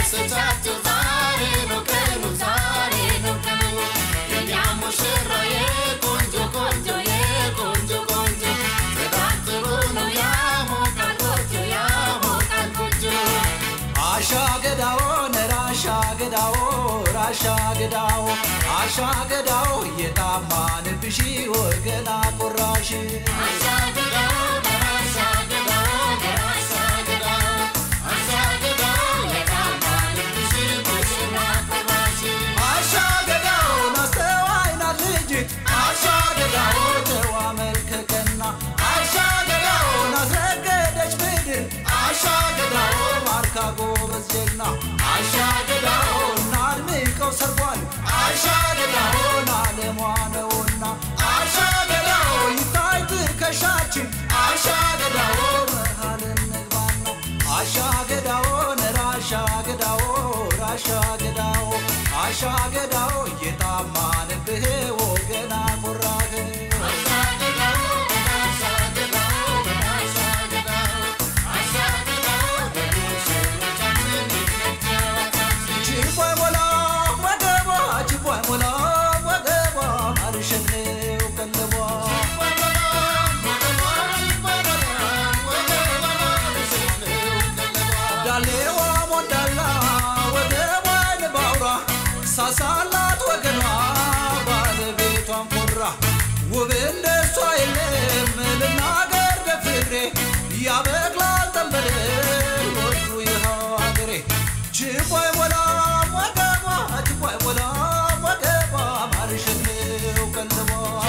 ደስታቸው ዛሬ ነው ቀኑ ዛሬ ነው ቀኑ የኛ ሙሽራዬ ቆንጆ ቆንጆ የቆንጆ ቆንጆ ጽዳት ጥሩ ነው ያሞቃል ጎጆ ያሞቃል ጎጆ አሻ ገዳኦ ነራሻ ገዳኦ ራሻ ገዳኦ አሻ ገዳኦ የታማንብሽ ወገና ቆራሽ አሻግዳው አሻግዳው አሻግዳው አሻግዳው የታማንብሽ ሙሽራ ቆራሽ አሻ ገዳኦ ናስተዋይ ናት ልጅት አሻ ገዳኦ ጨዋ መልከ ቀና አሻ ገዳኦ ናስረገደች ምድር አሻ ገዳኦ ማርካ ጎበዝ ጀግና አሻ ገዳኦ ናድምቀው ሰርጓል አሻ ገዳኦ ናለሟ ነውና አሻ ገዳኦ ይታይ ትከሻችን አሻ ገዳኦ መሃል እንግባና አሻ ገዳኦ ነራሻ ገዳኦ ራሻ ገዳኦ አሻ ገዳኦ የጣማንብህ ወገና ቆራህ አሻግዳው አሻግዳው አሻግዳው አሻግዳው ለሙሽሮቻችን ይመቻችሁ ችቦይ ሞላ ወገቧ ችቦይ ሞላ ወገቧ ማርሸት ነው ቀለቧ ዳሌዋ ሞዳላ ወገቧ ልባውራ ሳሳላት ወገኗ ባለቤቷን ኮራ ውብ እንደሷ የለም ልናገር ደፍሬ ያበቅላል ጠንበል ወዱ ይኸው አገሬ ችቦይ ሞላ ወገቧ ችቦይ ሞላ ወገቧ ማርሸት ነው ቀለቧ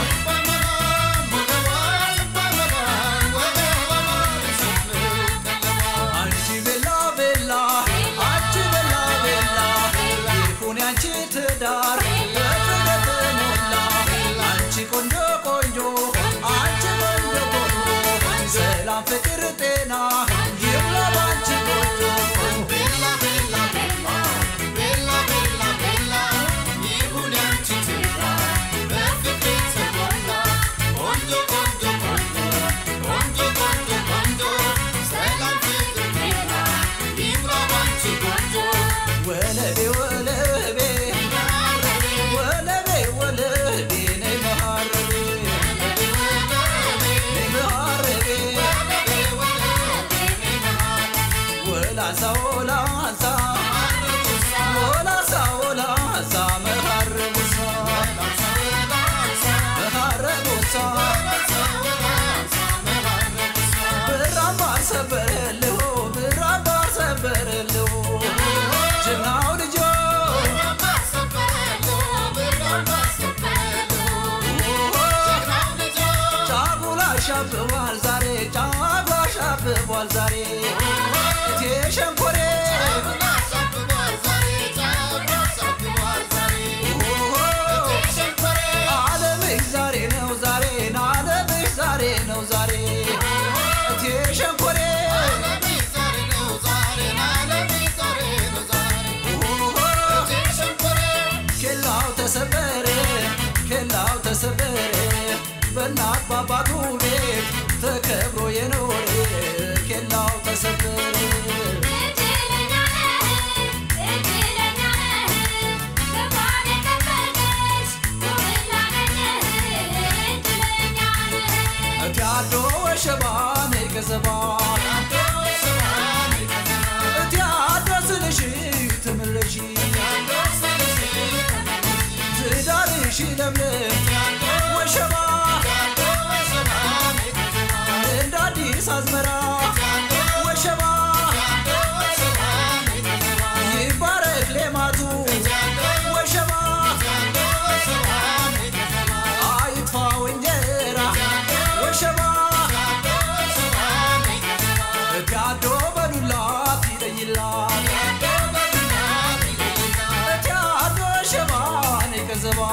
አንቺ ቤላ ቤላ አንቺ ቤላ ቤላ ይሁን ያንቺ ትዳር በፍቅር ተሞላ አንቺ ቆንጆ ቆንጆ አንቺ ቆንጆ ቆንጆ ሰላም ፍቅር ጤና ይብላ ባንቺ ቆንጆ ወለቤ ወለቤ ወለቤ ወለቤ ነይ መሃረቤ ነይ መሃረቤ ወላንሳ ወላንሳ ወላንሳ ወላንሳ መሃረቡሳ መሃረቡሳ ብራምባር ሰበረልሁ ብራምባር ሰበረልሁ ጀግናው ልጆ ጫጉላ ሻብቧል ዛሬ ጫጉላ ሻብቧል ዛሬ እቴ ሸንኮሬ ዓለምሽ ዛሬ ነው ዛሬ ዓለምሽ ዛሬ ነው ዛሬ እቴ ሸንኮሬ ኬላው ተሰበረ ኬላው ተሰበረ በእናት ባባቱ ቤት ተከብሮ የኖረ ኬላው ተሰበረ እቲ አዶ ወሸባ ነይ ገዘባ እቲ አዶ ስልሽ ትምለሺ ትዳርሽ ለምለም ወሸባ እንደ አዲስ አዝመራ ወሸባ ይባረክ ሌማቱ ወሸባ አይጥፋው እንጀራ ወሸባ እቲያዶ በዱላት ይለይላት እቲያዶ ሸባ ነይ ከዘባ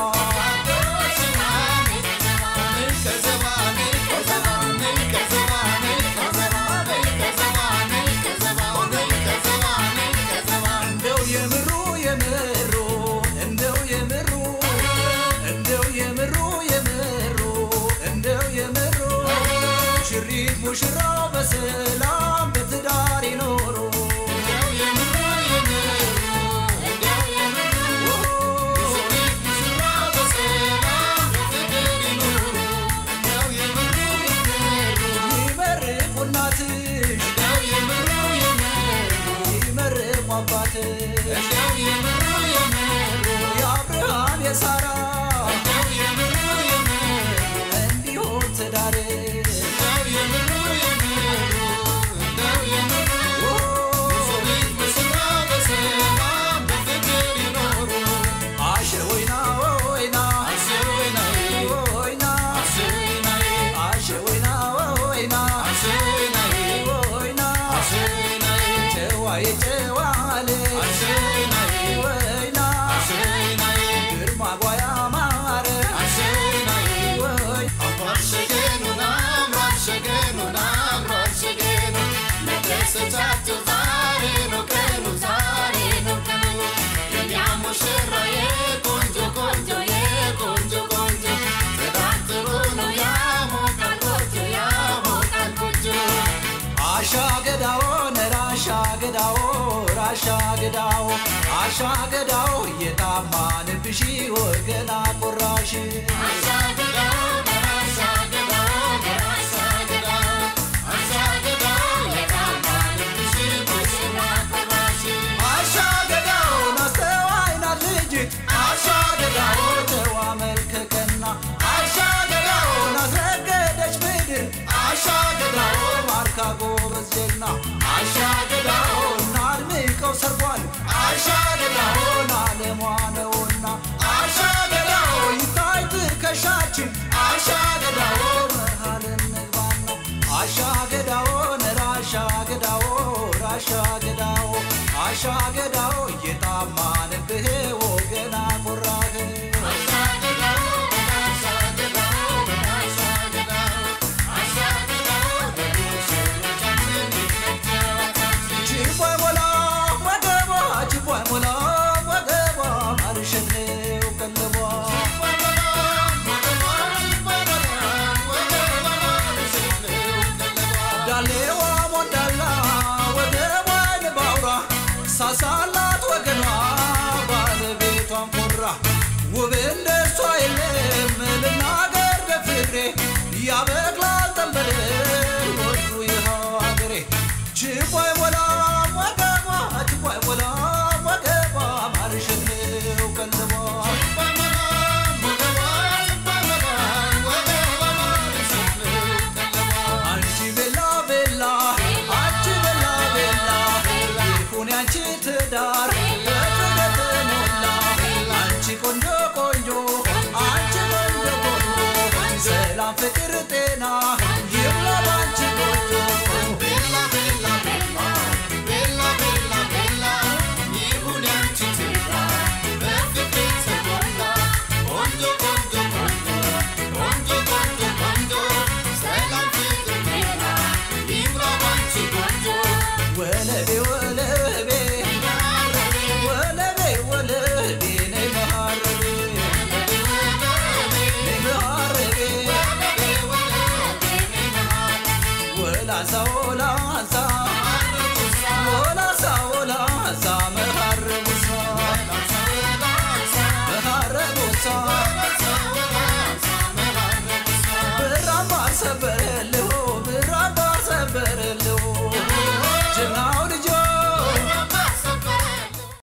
እንደው የምሩ የምሩ እንደው የምሩ እንደው የምሩ የምሩ እንደው የምሩ ሽሪት ሙሽራው በሰላም በትዳር ይኖሩ አሻገዳው አሻገዳው የታማንብሽ ወገና ቆራሽ አሻገዳውን አስተዋይናት ልጅት አሻገዳው ተዋ መልከቀና አሻገዳውን አስረገደች ምድር አሻገዳው ማርካ ጎበዝ ጀግና አሻገዳውን አድምቀው ሰርጓል አሻገዳውን አለሟ ነውና አሻገዳው ይታይ ትከሻችን አሻገዳው መሃል እንግባና አሻገዳው ራሻገዳው ራሻገዳው አሻገዳው እየጣማንብህ ወገና ቆራህ ችቦይ ሞላ ወገቧ ችቦይ ሞላ ወገቧ ማርሸት ነው ቀለቧ ዳሌዋ ሞዳላ ወገቧን ባውራ ሳሳላት ወገኗ ባለቤቷን ኮራ ውብ እንደ